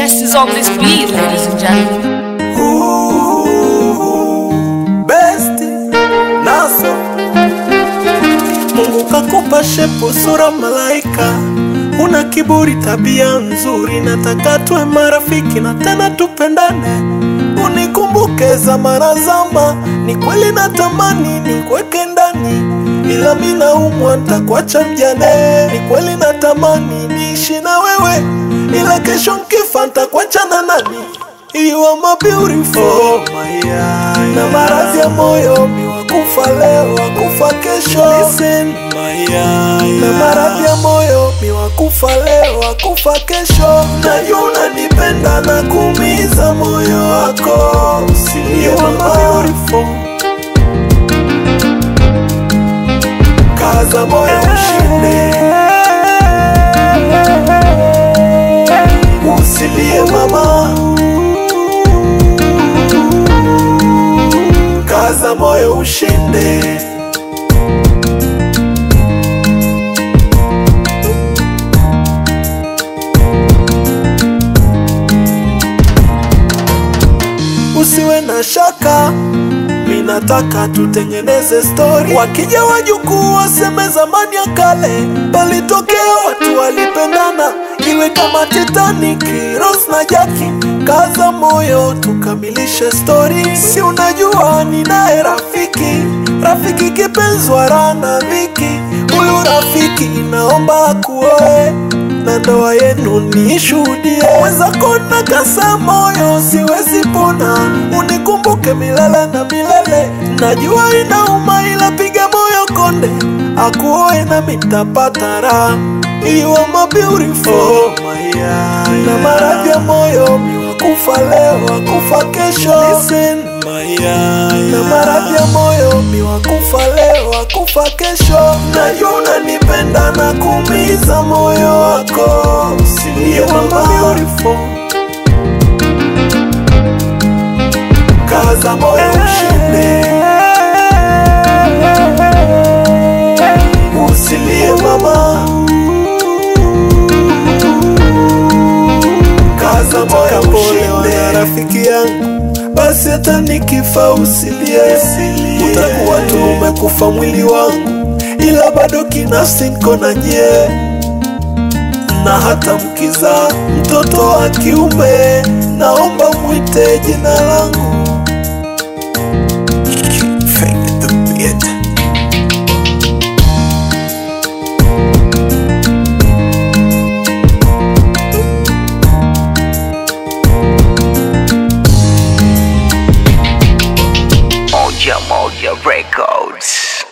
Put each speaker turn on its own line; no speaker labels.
test is on this beat, ladies and gentlemen.
best naso Mungu kakupa shepu sura malaika, una kiburi, tabia nzuri, nataka tuwe marafiki na tena tupendane, unikumbuke zamana zama. Ni kweli natamani nikuweke ndani, ila mi naumwa, ntakuacha mjane. Ni kweli natamani niishi na wewe, ila kesho nkifa ntakuacha na nani? You are my beautiful oh, my eye. Na maradhi ya moyo mi wakufa leo wakufa kesho Listen, my eye. Na maradhi ya moyo mi wakufa leo wakufa kesho Najua unanipenda na kuumiza moyo wako Usilie You are my beautiful Kaza moyo ushinde Usilie mama kaza moyo ushinde. Usiwe na shaka, mi nataka tutengeneze stori. Wakija wajukuu waseme zamani ya kale palitokea watu walipendana, iwe kama Titanic, Rose na Jackie. Kaza moyo tukamilishe stori, si unajua ninaye rafiki, rafiki kipenzwa rana viki. Huyu rafiki naomba akuoe na ndoa yenu niishuhudie. Mwenzako na kasa moyo, siwezi pona, unikumbuke milele na milele. Najua inauma, ila piga moyo konde, akuoe na mitapata raha. You are my beautiful oh, my eye. Na maradhi ya moyo mi wakufa leo wakufa kesho Listen, my eye. Na maradhi ya moyo mi wakufa leo wakufa kesho Najua unanipenda na kuumiza moyo wako Usilie mama beautiful Kaza moyo ushinde Usilie mama kaza moyo ushinde rafiki yangu basi hata nikifa usilie utakuwa tu umekufa mwili wangu ila bado kinafsi niko na nyie na hata mkiza mtoto wa kiume naomba mwite jina langu Fake the beat.
Moja Moja Records.